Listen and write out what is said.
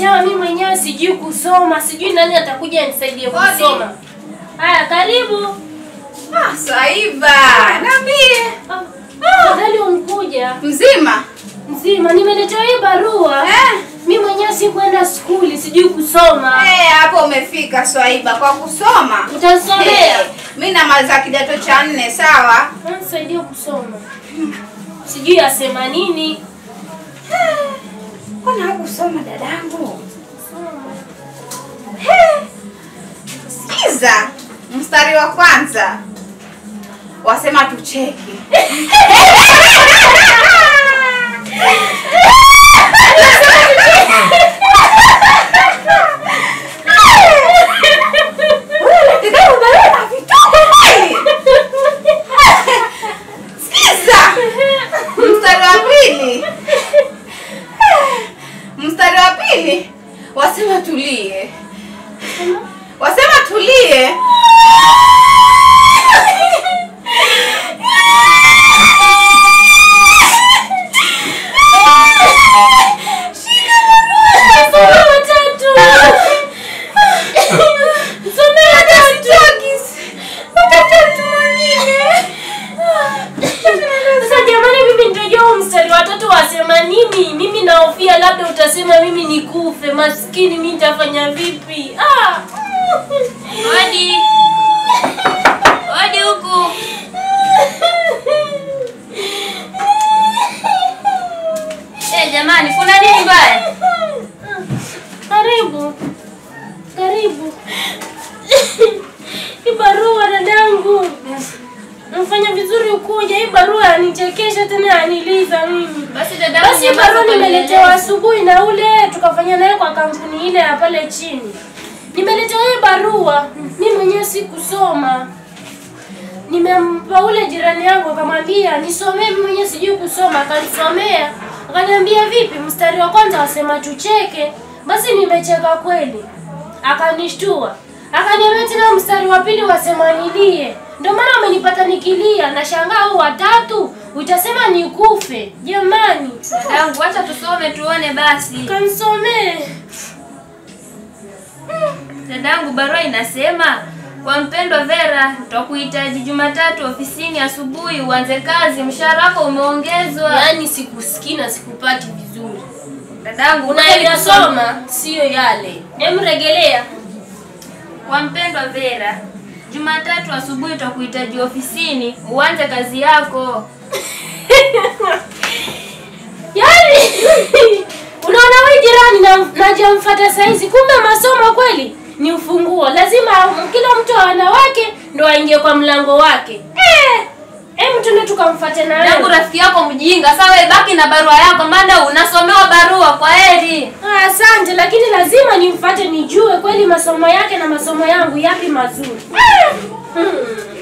nimeletewa mimi mwenyewe sijui kusoma, sijui nani atakuja nisaidie Kodi. kusoma. Haya, karibu. Ah, Swaiba, niambie. Afadhali umkuja Mzima? mzima, nimeletewa hii barua. Eh? Mimi mwenyewe sikuenda skuli, sijui kusoma. Eh, hapo umefika Swaiba kwa kusoma. Utanisomea? Eh, Mimi namaliza kidato cha nne, sawa? Nisaidie kusoma. Sijui asema nini. Mbona hakusoma dadangu? Sikiza, mstari wa kwanza wasema tucheke. Sikiza, mstari wa pili mstari wa pili wasema tulie, wasema tulie. Soma watatu. Somea watatu. Sasa jamani, mimi nitajua huu mstari wa tatu wasema nini? Mimi nahofia labda utasema mimi nikufe. Maskini, mimi nitafanya vipi? Ah. Odi. Odi huku. Eh, jamani, kuna nini mbaya? Karibu, karibu. Hii barua dadangu, mfanya vizuri ukuja. Hii barua yanichekesha tena yaniliza mimi. Basi dadangu, Basi hii nyamaza barua kwa nimeletewa nieleze. asubuhi na ule tukafanya naye kwa kampuni ile ya pale chini. Nimeletewa hii barua, mimi mwenyewe sikusoma. Nimempa ule jirani yangu akamwambia nisomee, mimi mwenyewe sijui kusoma, akanisomea. Akaniambia vipi, mstari wa kwanza wasema tucheke. Basi nimecheka kweli, akanishtua. Akaniambia tena mstari wa pili wasema nilie. Ndio maana amenipata nikilia, na shangaa huu watatu utasema nikufe. Jamani, Dadangu, acha tusome tuone basi. kanisomee. Dadangu, barua inasema kwa mpendwa Vera, tutakuhitaji Jumatatu ofisini asubuhi uanze kazi, mshahara wako umeongezwa. Yaani sikusikii na sikupati vizuri. Dadangu, ngoja nikusome. Unayosoma sio yale. Emregelea. Kwa mpendwa Vera, Jumatatu asubuhi tutakuhitaji ofisini uanze kazi yako. Yaani unaona wewe jirani na najamfuata saizi, kumbe masomo kweli ni ufunguo. Lazima kila mtu awana wake ndo aingie kwa mlango wake. Eh, em tuende tukamfuate na Dadangu, wewe. rafiki yako mjinga. Sasa wewe baki na barua yako, maana unasomewa barua. Kwa heri. Ah, Asante, lakini lazima nimfuate nijue kweli masomo yake na masomo yangu yapi mazuri. Hmm.